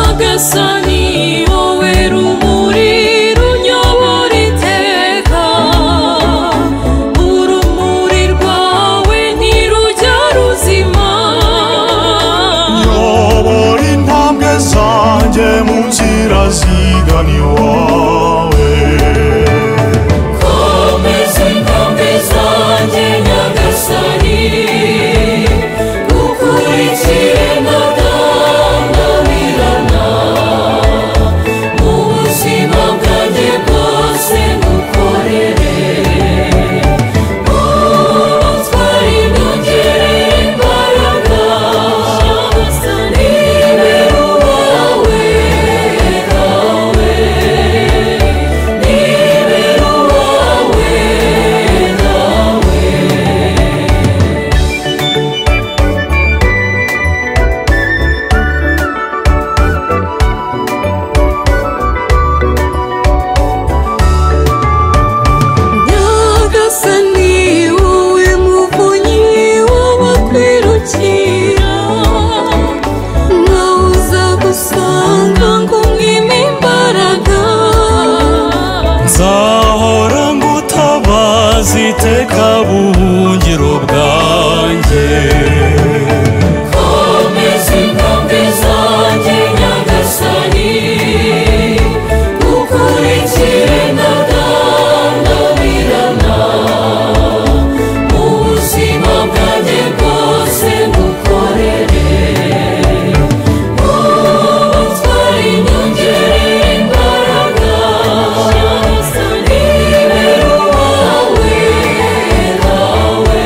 nyagasani wowe rumuri runyobora iteka urumuri rwawe ntirujya ruzima nyobora intambwe zanjye mu nzira zigana iwawe komeza intambwe zanjye nyagasani ukurikire ntadangamirana mu buzima bwanjye bwose ngukorere utwara intungire imbaraga nibe uwawe nawe nyagasani wowe muvunyi w'abakwirukira nawe uza gusanga ngo umwime imbaraga nzahora ngutabaza iteka buhungiro bwanjye komeza intambwe zanjye nyagasani ukurikire ntadangamirana mu buzima bwanjye bwose ngukorere utwara inyongera imbaraga nyagasani nibe uwawe nawe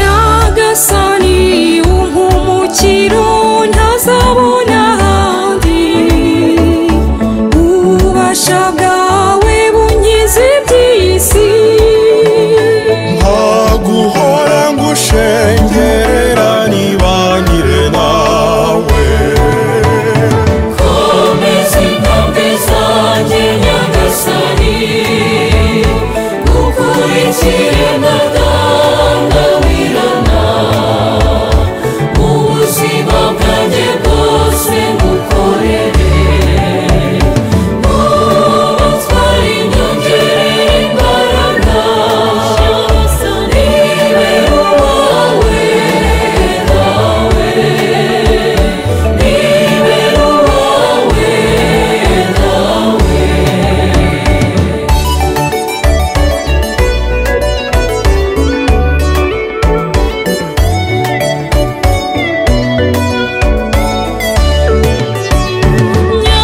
nyagasani umpumukiro ntazabona ahandi ububasha bwawe bunkize iby'isi nkaguhora ngushengerera nibangire nawe komeza intambwe zanjye nyagasani ukurikire ntadangamirana mu buzima bwanjye bwose ngukorere ubatwara inyongere imbaraga nibe uwawe nawe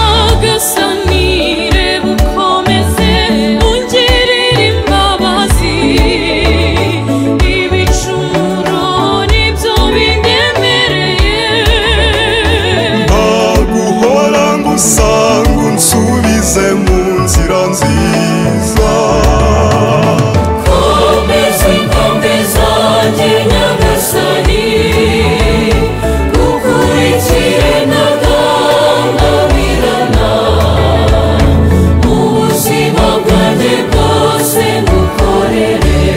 nyagasani reba ukomeze ungerere imbabazi ibicumuro nibyo binyemereye nkaguhora ngusanga unsubize mu nzira nziza komeza intambwe zanjye nyagasani ukurikire ntadangamirana mu buzima bwanjye bwose ngukorere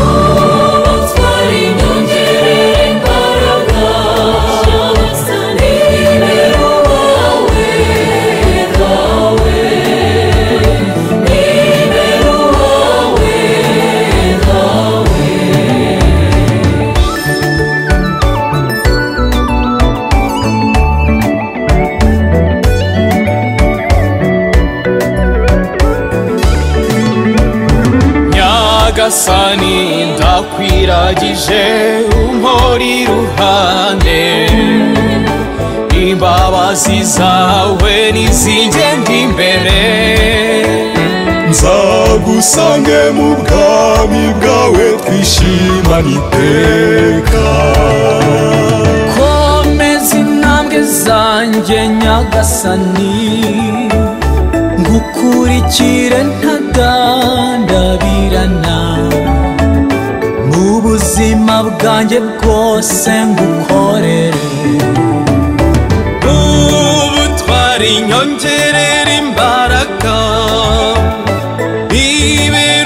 ubatwara inyongere imbaraga nyagasani nibe uwawe nawe nibe uwawe nawe nyagasani ndakwiragije umpora iruhande imbabazi zawe nizingenda imbere nzagusange mu bwami bwawe twishimane iteka komeza intambwe zanjye nyagasani ngukurikire ntadandabirana mu buzima ubuzima bwanjye bwose ngukorere ubutwara inyongerera imbaraga ibera